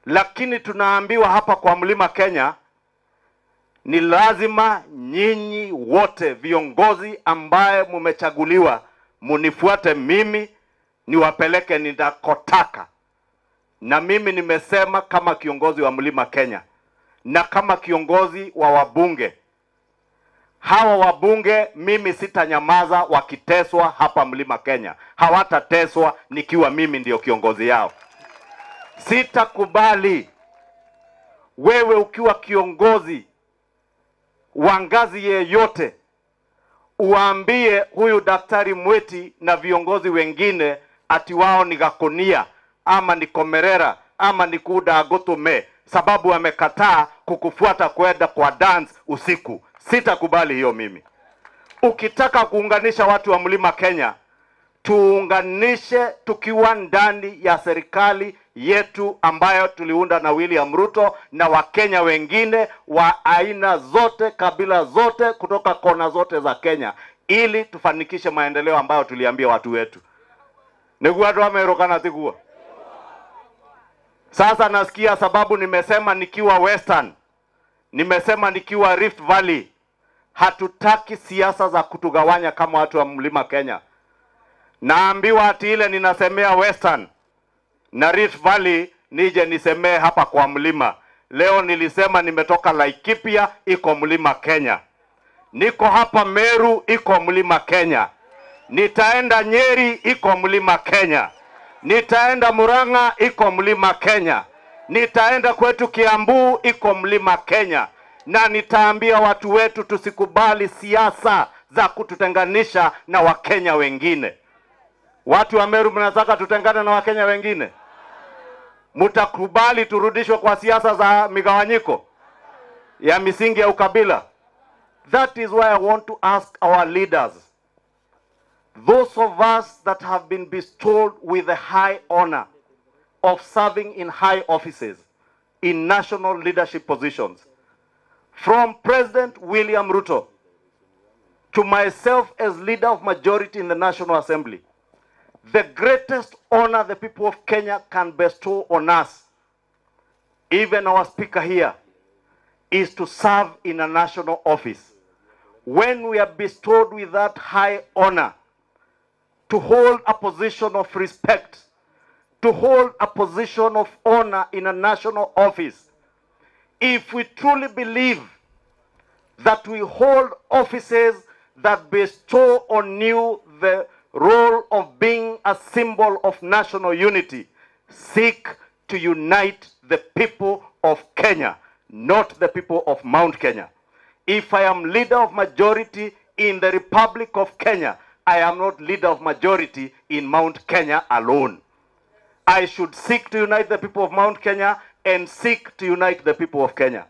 lakini tunaambiwa hapa kwa Mlima Kenya ni lazima nyinyi wote viongozi ambaye mumechaguliwa munifuate mimi niwapeleke ninakotaka. Na mimi nimesema kama kiongozi wa Mlima Kenya na kama kiongozi wa wabunge hawa wabunge, mimi sitanyamaza wakiteswa hapa Mlima Kenya. Hawatateswa nikiwa mimi ndio kiongozi yao. Sitakubali wewe ukiwa kiongozi wa ngazi yeyote uwaambie huyu Daktari Mweti na viongozi wengine ati wao ni Gakonia ama ni Komerera ama ni Kuda Gotume sababu wamekataa kukufuata kwenda kwa dance usiku. Sitakubali hiyo mimi. Ukitaka kuunganisha watu wa Mlima Kenya, tuunganishe tukiwa ndani ya serikali yetu ambayo tuliunda na William Ruto na Wakenya wengine wa aina zote, kabila zote, kutoka kona zote za Kenya, ili tufanikishe maendeleo ambayo tuliambia watu wetu. niguo andu amerukana tiguo sasa nasikia sababu nimesema nikiwa Western, nimesema nikiwa Rift Valley, hatutaki siasa za kutugawanya kama watu wa Mlima Kenya. Naambiwa ati ile ninasemea Western na Rift Valley nije nisemee hapa kwa mlima. Leo nilisema nimetoka Laikipia, iko Mlima Kenya. Niko hapa Meru, iko Mlima Kenya. Nitaenda Nyeri, iko Mlima Kenya. Nitaenda Murang'a, iko Mlima Kenya. Nitaenda kwetu Kiambu, iko Mlima Kenya, na nitaambia watu wetu tusikubali siasa za kututenganisha na Wakenya wengine. Watu wa Meru, mnataka tutengane na Wakenya wengine? Mtakubali turudishwe kwa siasa za migawanyiko ya misingi ya ukabila? That is why I want to ask our leaders those of us that have been bestowed with the high honor of serving in high offices in national leadership positions, from President William Ruto to myself as leader of majority in the National Assembly, the greatest honor the people of Kenya can bestow on us, even our speaker here, is to serve in a national office. When we are bestowed with that high honor, to hold a position of respect, to hold a position of honor in a national office. If we truly believe that we hold offices that bestow on you the role of being a symbol of national unity, seek to unite the people of Kenya, not the people of Mount Kenya. If I am leader of majority in the Republic of Kenya, I am not leader of majority in Mount Kenya alone. I should seek to unite the people of Mount Kenya and seek to unite the people of Kenya.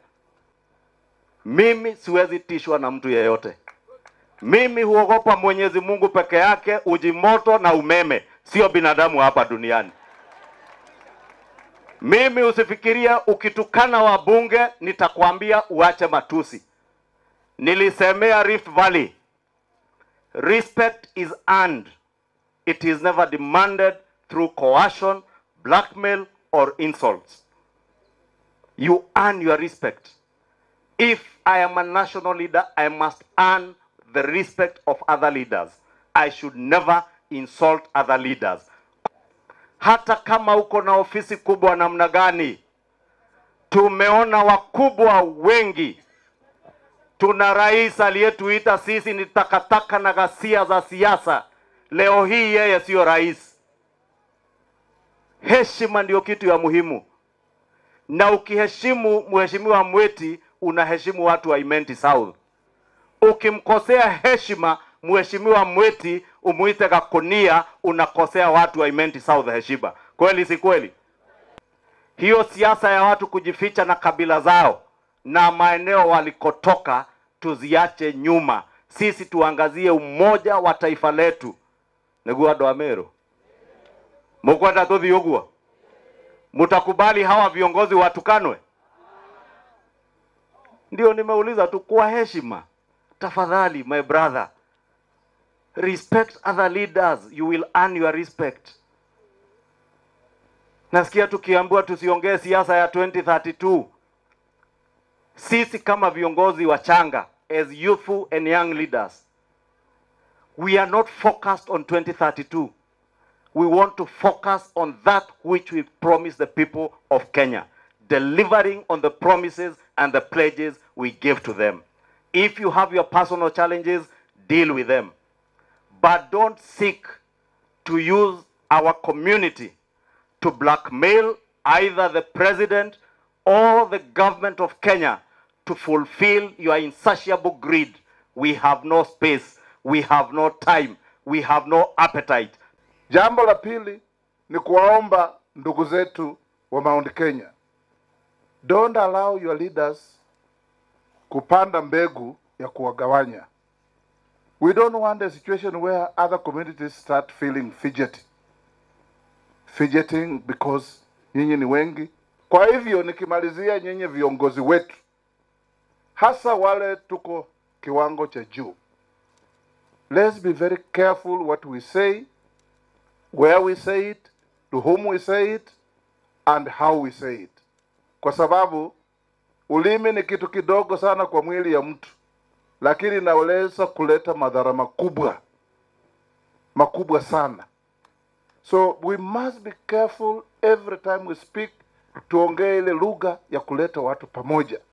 Mimi siwezi tishwa na mtu yeyote. Mimi huogopa Mwenyezi Mungu peke yake, uji moto na umeme, sio binadamu hapa duniani. Mimi usifikiria ukitukana wabunge nitakwambia uache matusi. Nilisemea Rift Valley. Respect is earned. It is never demanded through coercion, blackmail, or insults. You earn your respect. If I am a national leader, I must earn the respect of other leaders. I should never insult other leaders. Hata kama uko na ofisi kubwa namna gani, tumeona wakubwa wengi tuna rais aliyetuita sisi ni takataka na ghasia za siasa. Leo hii yeye siyo rais. Heshima ndio kitu ya muhimu, na ukiheshimu mheshimiwa Mweti unaheshimu watu wa Imenti South. Ukimkosea heshima mheshimiwa Mweti umuite Gakonia, unakosea watu wa Imenti South heshima. Kweli si kweli? Hiyo siasa ya watu kujificha na kabila zao na maeneo walikotoka tuziache nyuma. Sisi tuangazie umoja wa taifa letu. niguo andu a Meru mukwenda tuthi uguo mutakubali hawa viongozi watukanwe? Ndio nimeuliza tu kwa heshima, tafadhali my brother, respect other leaders, you will earn your respect. Nasikia tukiambiwa tusiongee siasa ya 2032. Sisi kama viongozi wachanga as youthful and young leaders we are not focused on 2032. We want to focus on that which we promised the people of Kenya, delivering on the promises and the pledges we gave to them. If you have your personal challenges, deal with them. But don't seek to use our community to blackmail either the president or the government of Kenya to fulfill your insatiable greed. We have no space, we have no time, we have no appetite. Jambo la pili ni kuwaomba ndugu zetu wa Mount Kenya, don't allow your leaders kupanda mbegu ya kuwagawanya. We don't want a situation where other communities start feeling fidgety. Fidgeting because nyinyi ni wengi. Kwa hivyo nikimalizia, nyinyi viongozi wetu, hasa wale tuko kiwango cha juu, let's be very careful what we say, where we say it, to whom we say it, and how we say it, kwa sababu ulimi ni kitu kidogo sana kwa mwili ya mtu, lakini inaweza kuleta madhara makubwa makubwa sana. So we must be careful every time we speak, tuongee ile lugha ya kuleta watu pamoja.